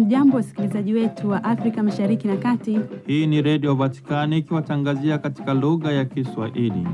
Hamjambo, wasikilizaji wetu wa Afrika Mashariki na Kati. Hii ni Redio Vatikani ikiwatangazia katika lugha ya Kiswahili.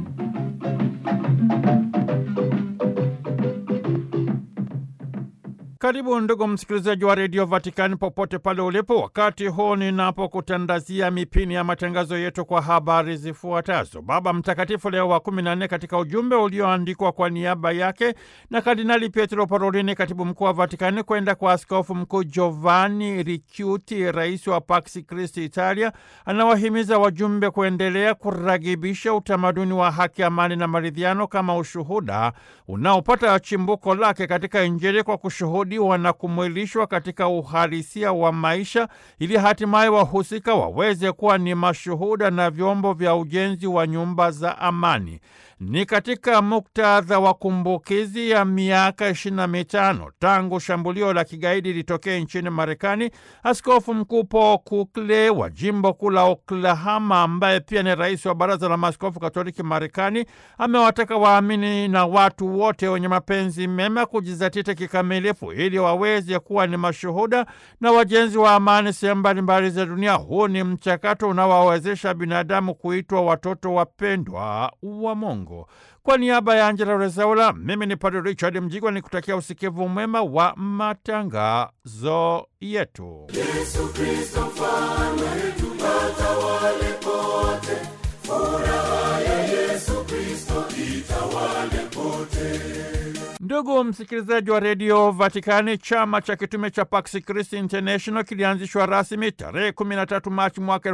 Karibu ndugu msikilizaji wa redio Vatikani popote pale ulipo, wakati huu ninapokutandazia mipini ya matangazo yetu kwa habari zifuatazo. Baba Mtakatifu Leo wa kumi na nne katika ujumbe ulioandikwa kwa niaba yake na Kardinali Pietro Parolini, katibu mkuu wa Vatikani, kwenda kwa askofu mkuu Giovanni Ricciuti, rais wa Pax Christi Italia, anawahimiza wajumbe kuendelea kuragibisha utamaduni wa haki, amani na maridhiano kama ushuhuda unaopata chimbuko lake katika Injili kwa kushuhudia na kumwilishwa katika uhalisia wa maisha ili hatimaye wahusika waweze kuwa ni mashuhuda na vyombo vya ujenzi wa nyumba za amani. Ni katika muktadha wa kumbukizi ya miaka ishirini na mitano tangu shambulio la kigaidi litokee nchini Marekani, askofu mkuu Paul Kukle wa jimbo kuu la Oklahoma, ambaye pia ni rais wa baraza la maaskofu Katoliki Marekani, amewataka waamini na watu wote wenye mapenzi mema kujizatiti kikamilifu ili waweze kuwa ni mashuhuda na wajenzi wa amani sehemu mbalimbali za dunia. Huu ni mchakato unaowawezesha binadamu kuitwa watoto wapendwa wa Mungu. Kwa niaba ya Angela Rezaula, mimi ni Padre Richard Mjigwa ni kutakia usikivu mwema wa matangazo yetu. Yesu Kristo mfalme wetu, atawale pote, furaha ya Yesu Kristo itawale pote. Ndugu msikilizaji wa redio Vatikani, chama cha kitume cha Pax Christi International kilianzishwa rasmi tarehe 13 Machi mwaka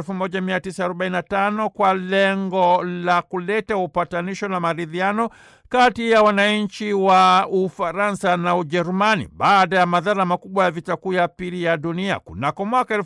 1945 kwa lengo la kuleta upatanisho na maridhiano kati ya wananchi wa Ufaransa na Ujerumani baada ya madhara makubwa ya vita kuu ya pili ya dunia. Kunako mwaka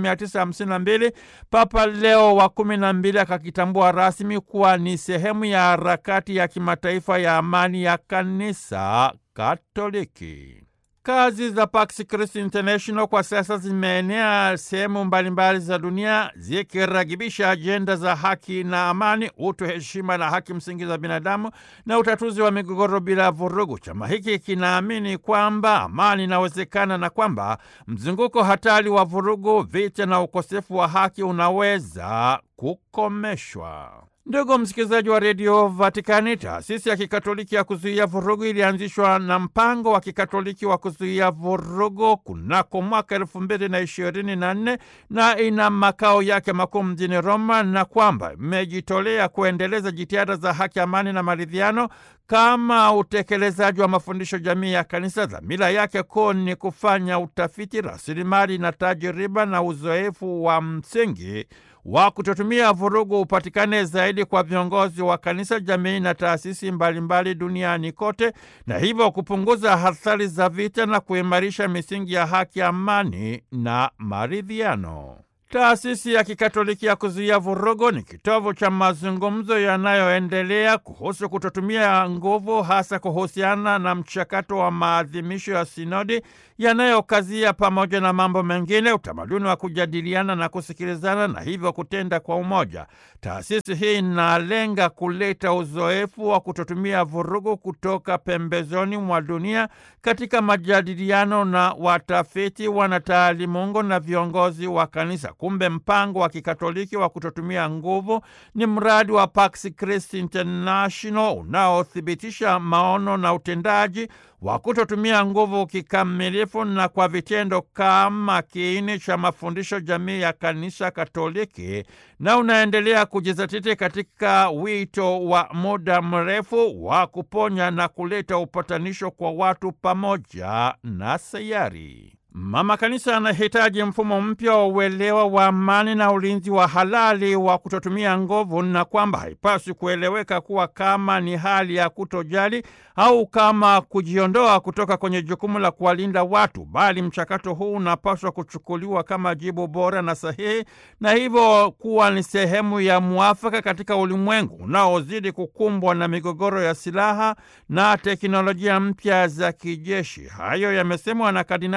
1952 Papa Leo wa kumi na mbili akakitambua rasmi kuwa ni sehemu ya harakati ya kimataifa ya amani ya kanisa Katoliki. Kazi za Pax Christi International kwa sasa zimeenea sehemu mbalimbali za dunia zikiragibisha ajenda za haki na amani, utu, heshima na haki msingi za binadamu na utatuzi wa migogoro bila vurugu. Chama hiki kinaamini kwamba amani inawezekana na kwamba mzunguko hatari wa vurugu, vita na ukosefu wa haki unaweza kukomeshwa. Ndugu msikilizaji wa redio Vatikani, taasisi ya kikatoliki ya kuzuia vurugu ilianzishwa na mpango wa kikatoliki wa kuzuia vurugu kunako mwaka elfu mbili na ishirini na nne na ina makao yake makuu mjini Roma, na kwamba imejitolea kuendeleza jitihada za haki, amani na maridhiano kama utekelezaji wa mafundisho jamii ya kanisa. Dhamira yake kuu ni kufanya utafiti, rasilimali na tajiriba na uzoefu wa msingi wa kutotumia vurugu upatikane zaidi kwa viongozi wa kanisa, jamii na taasisi mbalimbali duniani kote, na hivyo kupunguza athari za vita na kuimarisha misingi ya haki, amani na maridhiano. Taasisi ya kikatoliki ya kuzuia vurugu ni kitovu cha mazungumzo yanayoendelea kuhusu kutotumia nguvu, hasa kuhusiana na mchakato wa maadhimisho ya sinodi yanayokazia pamoja na mambo mengine utamaduni wa kujadiliana na kusikilizana na hivyo kutenda kwa umoja. Taasisi hii inalenga kuleta uzoefu wa kutotumia vurugu kutoka pembezoni mwa dunia katika majadiliano na watafiti, wanataalimungu na viongozi wa kanisa. Kumbe mpango wa kikatoliki wa kutotumia nguvu ni mradi wa Pax Christi International unaothibitisha maono na utendaji wa kutotumia nguvu kikamilifu na kwa vitendo kama kiini cha mafundisho jamii ya kanisa Katoliki, na unaendelea kujizatiti katika wito wa muda mrefu wa kuponya na kuleta upatanisho kwa watu pamoja na sayari. Mama Kanisa anahitaji mfumo mpya wa uelewa wa amani na ulinzi wa halali wa kutotumia nguvu, na kwamba haipaswi kueleweka kuwa kama ni hali ya kutojali au kama kujiondoa kutoka kwenye jukumu la kuwalinda watu, bali mchakato huu unapaswa kuchukuliwa kama jibu bora na sahihi, na hivyo kuwa ni sehemu ya mwafaka katika ulimwengu unaozidi kukumbwa na migogoro ya silaha na teknolojia mpya za kijeshi. Hayo yamesemwa na Kardinali Charles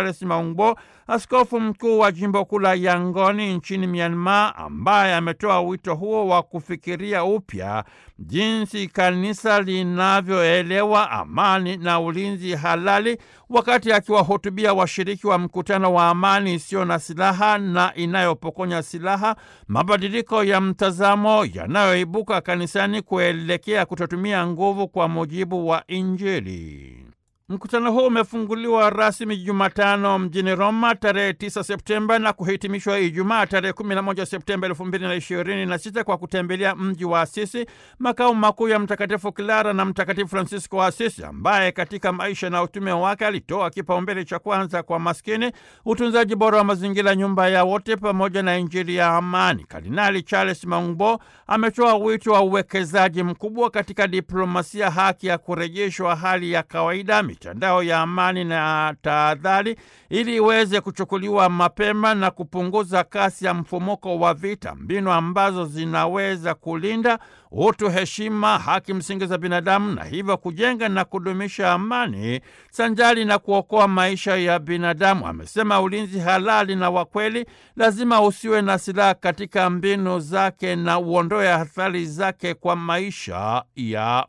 Charles Maungbo, askofu mkuu wa jimbo kuu la Yangoni nchini Myanmar, ambaye ametoa wito huo wa kufikiria upya jinsi kanisa linavyoelewa amani na ulinzi halali, wakati akiwahutubia washiriki wa mkutano wa amani isiyo na silaha na inayopokonya silaha, mabadiliko ya mtazamo yanayoibuka kanisani kuelekea kutotumia nguvu kwa mujibu wa Injili. Mkutano huu umefunguliwa rasmi Jumatano mjini Roma tarehe 9 Septemba na kuhitimishwa Ijumaa tarehe 11 Septemba 2026 kwa kutembelea mji wa Asisi, makao makuu ya Mtakatifu Clara na Mtakatifu Francisco wa Asisi, ambaye katika maisha na utume wake alitoa kipaumbele cha kwanza kwa maskini, utunzaji bora wa mazingira, nyumba ya wote, pamoja na Injili ya amani. Kardinali Charles Maungbo ametoa wito wa uwekezaji mkubwa katika diplomasia, haki ya kurejeshwa hali ya kawaida mitandao ya amani na tahadhari ili iweze kuchukuliwa mapema na kupunguza kasi ya mfumuko wa vita, mbinu ambazo zinaweza kulinda utu, heshima, haki msingi za binadamu na hivyo kujenga na kudumisha amani sanjari na kuokoa maisha ya binadamu. Amesema ulinzi halali na wa kweli lazima usiwe na silaha katika mbinu zake na uondoe athari zake kwa maisha ya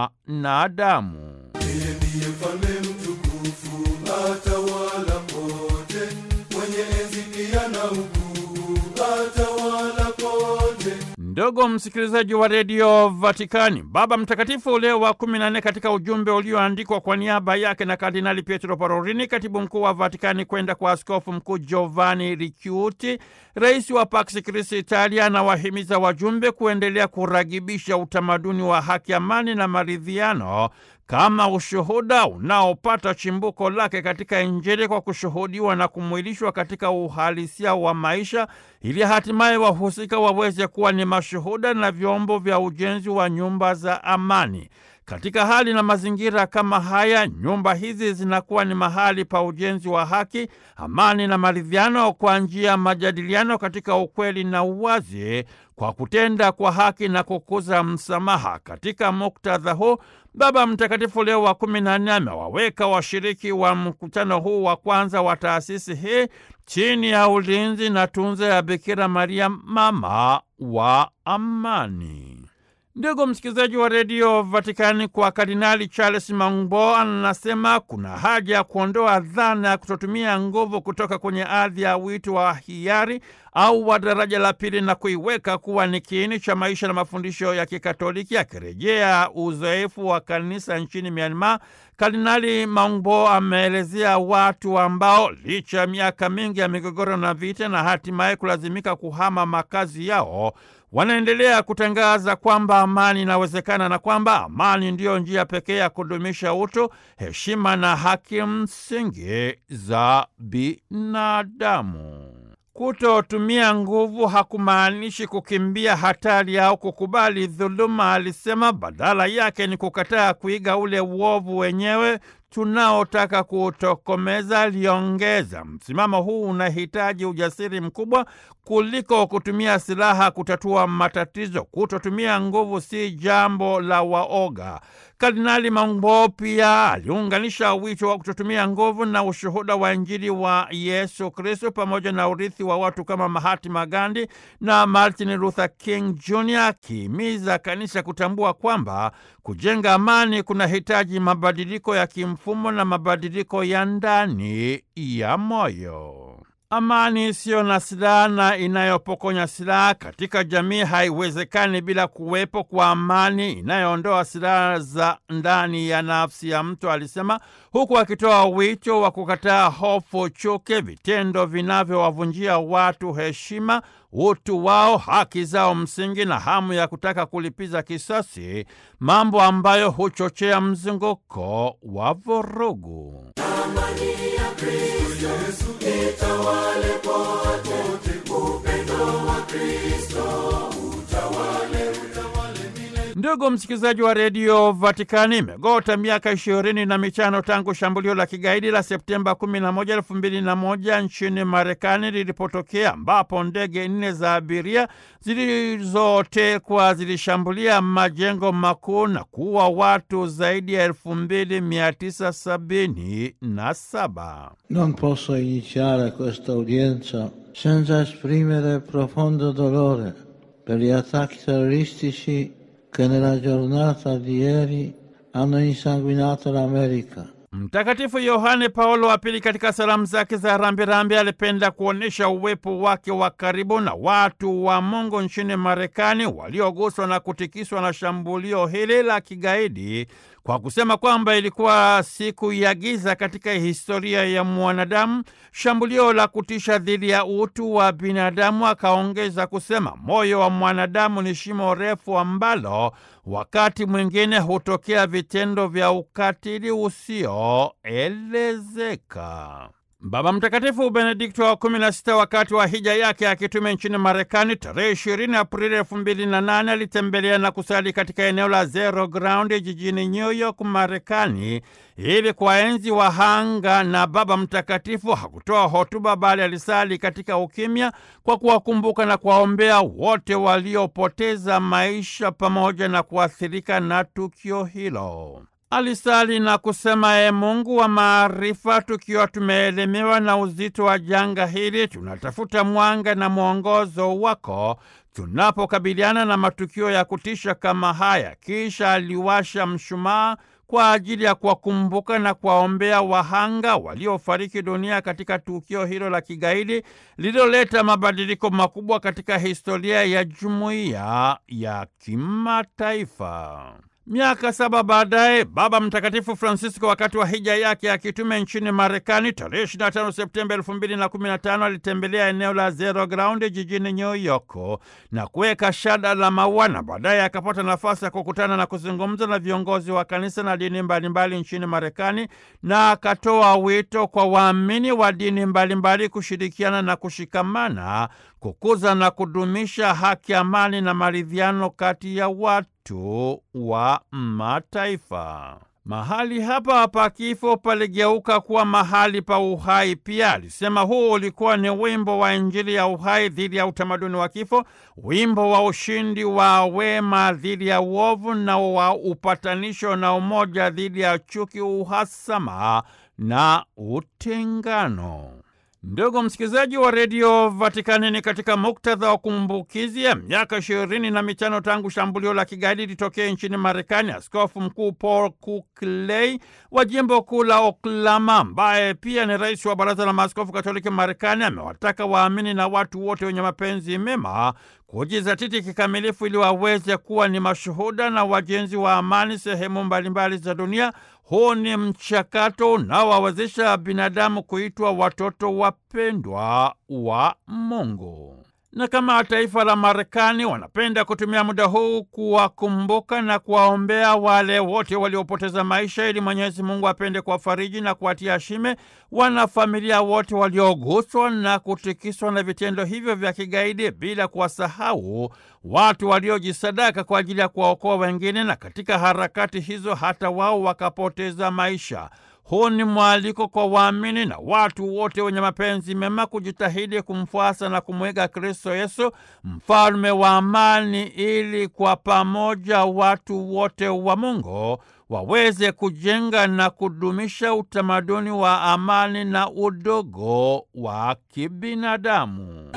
mwanadamu. Yeye ndiye mfalme mtukufu, atawala pote, mwenye enzi pia na ukuu, atawala pote. Ndugu msikilizaji wa redio Vatikani, Baba Mtakatifu Leo wa kumi na nne katika ujumbe ulioandikwa kwa niaba yake na Kardinali Pietro Parolini, katibu mkuu wa Vatikani, kwenda kwa askofu mkuu Giovanni Ricciuti, rais wa Pax Christi Italia, anawahimiza wajumbe kuendelea kuragibisha utamaduni wa haki, amani na maridhiano kama ushuhuda unaopata chimbuko lake katika Injili kwa kushuhudiwa na kumwilishwa katika uhalisia wa maisha, ili hatimaye wahusika waweze kuwa ni mashuhuda na vyombo vya ujenzi wa nyumba za amani. Katika hali na mazingira kama haya, nyumba hizi zinakuwa ni mahali pa ujenzi wa haki, amani na maridhiano kwa njia ya majadiliano katika ukweli na uwazi, kwa kutenda kwa haki na kukuza msamaha. Katika muktadha huu Baba Mtakatifu Leo wa kumi na nne amewaweka washiriki wa mkutano huu wa kwanza wa taasisi hii chini ya ulinzi na tunza ya Bikira Maria, mama wa amani. Ndugu msikilizaji wa redio Vatikani, kwa Kardinali Charles Maungbo anasema kuna haja ya kuondoa dhana ya kutotumia nguvu kutoka kwenye ardhi ya wito wa hiari au wa daraja la pili na kuiweka kuwa ni kiini cha maisha na mafundisho ya Kikatoliki. Akirejea uzoefu wa kanisa nchini Myanmar, Kardinali Maungbo ameelezea watu ambao licha ya miaka mingi ya migogoro na vita na hatimaye kulazimika kuhama makazi yao wanaendelea kutangaza kwamba amani inawezekana na kwamba amani ndiyo njia pekee ya kudumisha utu, heshima na haki msingi za binadamu. Kutotumia nguvu hakumaanishi kukimbia hatari au kukubali dhuluma, alisema. Badala yake ni kukataa kuiga ule uovu wenyewe tunaotaka kuutokomeza, aliongeza. Msimamo huu unahitaji ujasiri mkubwa kuliko kutumia silaha kutatua matatizo. Kutotumia nguvu si jambo la waoga. Kardinali Maungbo pia aliunganisha wito wa kutotumia nguvu na ushuhuda wa Injili wa Yesu Kristo pamoja na urithi wa watu kama Mahatma Gandhi na Martin Luther King Jr, akihimiza kanisa kutambua kwamba kujenga amani kunahitaji mabadiliko ya kimfumo na mabadiliko ya ndani ya moyo. Amani isiyo na silaha na inayopokonya silaha katika jamii haiwezekani bila kuwepo kwa amani inayoondoa silaha za ndani ya nafsi ya mtu, alisema, huku akitoa wito wa kukataa hofu, chuki, vitendo vinavyowavunjia watu heshima, utu wao, haki zao msingi na hamu ya kutaka kulipiza kisasi, mambo ambayo huchochea mzunguko wa vurugu. Amani ya Kristo Yesu itawale pote, upendo wa Kristo utawale, utawale milele. Ndugu msikilizaji wa redio Vatikani, imegota miaka ishirini na mitano tangu shambulio la kigaidi la Septemba 11, 2001 nchini Marekani lilipotokea, ambapo ndege nne za abiria zilizotekwa zilishambulia majengo makuu na kuua watu zaidi ya 2977. Non posso iniziare questa udienza senza esprimere profondo dolore per gli attacchi terroristici che nella giornata di ieri hanno insanguinato l'America. Mtakatifu Yohane Paulo wa Pili katika salamu zake za rambirambi alipenda kuonyesha uwepo wake wa karibu na watu wa Mungu nchini Marekani walioguswa na kutikiswa na shambulio hili la kigaidi kwa kusema kwamba ilikuwa siku ya giza katika historia ya mwanadamu, shambulio la kutisha dhidi ya utu wa binadamu. Akaongeza kusema moyo wa mwanadamu ni shimo refu ambalo wakati mwingine hutokea vitendo vya ukatili usioelezeka. Baba Mtakatifu Benedikto wa kumi na sita wakati wa hija yake akitume nchini Marekani tarehe ishirini Aprili elfu mbili na nane alitembelea na kusali katika eneo la Zero Ground jijini New York, Marekani ili kuwaenzi wahanga, na Baba Mtakatifu hakutoa hotuba bali alisali katika ukimya kwa kuwakumbuka na kuwaombea wote waliopoteza maisha pamoja na kuathirika na tukio hilo. Alisali na kusema: E Mungu wa maarifa, tukiwa tumeelemewa na uzito wa janga hili, tunatafuta mwanga na mwongozo wako tunapokabiliana na matukio ya kutisha kama haya. Kisha aliwasha mshumaa kwa ajili ya kuwakumbuka na kuwaombea wahanga waliofariki dunia katika tukio hilo la kigaidi lililoleta mabadiliko makubwa katika historia ya jumuiya ya kimataifa. Miaka saba baadaye Baba Mtakatifu Francisco, wakati wa hija yake ya kitume nchini Marekani tarehe 25 Septemba 2015 alitembelea eneo la Zero Ground jijini New York na kuweka shada la maua, na baadaye akapata nafasi ya kukutana na kuzungumza na viongozi wa kanisa na dini mbalimbali nchini Marekani, na akatoa wito kwa waamini wa dini mbalimbali kushirikiana na kushikamana kukuza na kudumisha haki, amani na maridhiano kati ya watu wa mataifa. Mahali hapa pa kifo paligeuka kuwa mahali pa uhai pia. Alisema huu ulikuwa ni wimbo wa Injili ya uhai dhidi ya utamaduni wa kifo, wimbo wa ushindi wa wema dhidi ya uovu, na wa upatanisho na umoja dhidi ya chuki, uhasama na utengano. Ndugu msikilizaji wa redio Vatikani, ni katika muktadha wa kumbukizi ya miaka ishirini na mitano tangu shambulio la kigaidi litokee nchini Marekani, askofu mkuu Paul Kukley wa jimbo kuu la Oklahoma, ambaye pia ni rais wa baraza la maaskofu katoliki Marekani, amewataka waamini na watu wote wenye mapenzi mema kujizatiti kikamilifu ili waweze kuwa ni mashuhuda na wajenzi wa amani sehemu mbalimbali za dunia. Huu ni mchakato unaowawezesha binadamu kuitwa watoto wapendwa wa Mungu. Na kama taifa la Marekani wanapenda kutumia muda huu kuwakumbuka na kuwaombea wale wote waliopoteza maisha, ili Mwenyezi Mungu apende kuwafariji na kuwatia shime wanafamilia wote walioguswa na kutikiswa na vitendo hivyo vya kigaidi, bila kuwasahau watu waliojisadaka kwa ajili ya kuwaokoa wengine, na katika harakati hizo hata wao wakapoteza maisha. Huu ni mwaliko kwa waamini na watu wote wenye mapenzi mema kujitahidi kumfuasa na kumwiga Kristo Yesu, mfalme wa amani, ili kwa pamoja watu wote wa Mungu waweze kujenga na kudumisha utamaduni wa amani na udogo wa kibinadamu.